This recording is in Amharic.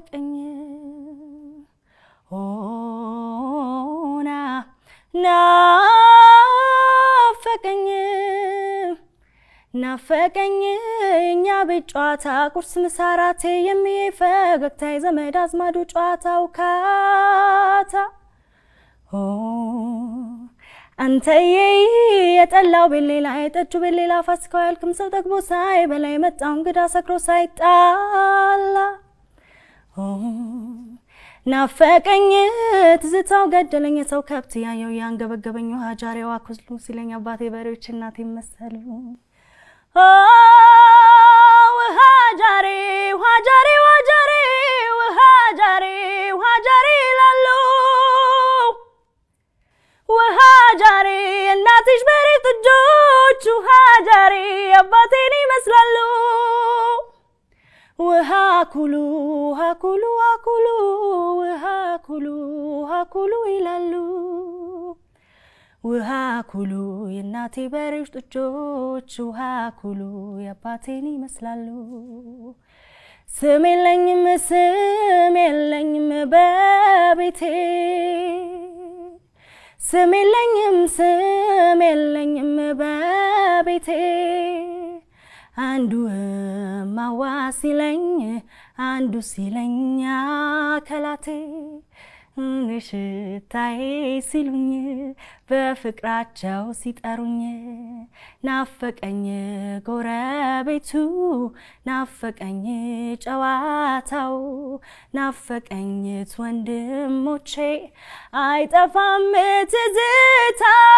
ናፈቀኝ ሆና ናፈቀኝ ናፈቀኝ እኛ ቤት ጨዋታ ቁርስ ምሳራቴ የሚዬ ፈገግታ የዘመድ አዝማዱ ጨዋታው ካታ አንተዬ የጠላው ቤሌላ የጠጁ ቤሌላ ፋሲካው ያልክም ሰው ጠግቦ ሳይበላ የመጣው እንግዳ ሰክሮ ሳይጣላ ናፈቀኝ ትዝታው ገደለኝ የሰው ከብት ያየው ያንገበገበኝ ውሃ ጃሬዋ ኩስሉ ሲለኝ አባቴ በሬዎች እናቴ መሰሉ ውሃ ጃሬ ውሃ ጃሬ ውሃ ጃሬ ውሃ ጃሬ ውሃ ጃሬ ይላሉ ውሃ ጃሬ እናትሽ በሬ ጥጆች ውሃ ጃሬ አባቴን ይመስላሉ ውሃ ኩሉ ውሃ ኩሉ ውሃ ኩሉ ውሃ ኩሉ ውሃ ኩሉ ይላሉ ውሃ ኩሉ የእናቴ በሬዎች ጥጆች ውሃ ኩሉ የአባቴን ይመስላሉ። ስም የለኝም ስም የለኝም በቤቴ ስም የለኝም ስም የለኝም በቤቴ አንዱ እማዋ ሲለኝ አንዱ ሲለኝ አከላቴ ሽታዬ ሲሉኝ በፍቅራቸው ሲጠሩኝ ናፈቀኝ ጎረቤቱ ናፈቀኝ ጨዋታው ናፈቀኝት ወንድሞቼ አይጠፋም ትዝታው